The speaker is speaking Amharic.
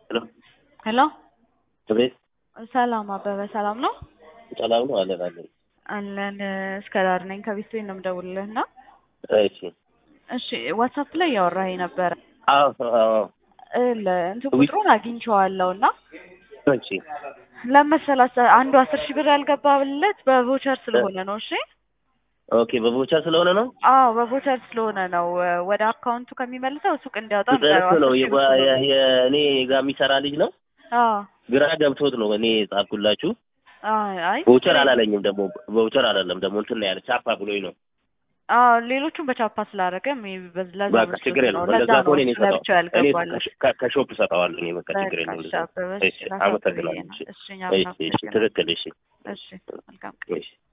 ሄሎ ሄሎ ቤት ሰላም አበበ፣ ሰላም ነው ሰላም ነው አለን አለን። አለን። እስከ ዳር ነኝ ከቤት ነው የምደውልልህ እና እሺ እሺ፣ ዋትሳፕ ላይ እያወራኸኝ ነበረ። አዎ አዎ እንትን ቁጥሩን አግኝቼዋለሁ እና እሺ ለመሰላት አንዱ አስር ሺህ ብር ያልገባለት በቮቸር ስለሆነ ነው። እሺ ኦኬ በቮቸር ስለሆነ ነው አዎ በቮቸር ስለሆነ ነው። ወደ አካውንቱ ከሚመልሰው ሱቅ እንዲያወጣ ደርስ ነው የእኔ ጋር የሚሰራ ልጅ ነው። አዎ ግራ ገብቶት ነው እኔ ጻፍኩላችሁ። አይ ቮቸር አላለኝም ደግሞ ቮቸር አላለም ደግሞ እንትን ነው ያለ ቻፓ ብሎኝ ነው። አዎ ሌሎቹን በቻፓ ስላደረገ ለዛ በቃ ችግር የለም። እንደዛ ከሆነ እኔ ሰጠው እኔ ከሾፕ ሰጠዋለሁ። እኔ በቃ ችግር የለም። እሺ አመሰግናለሁ። እሺ እሺ ትክክል። እሺ እሺ መልካም እሺ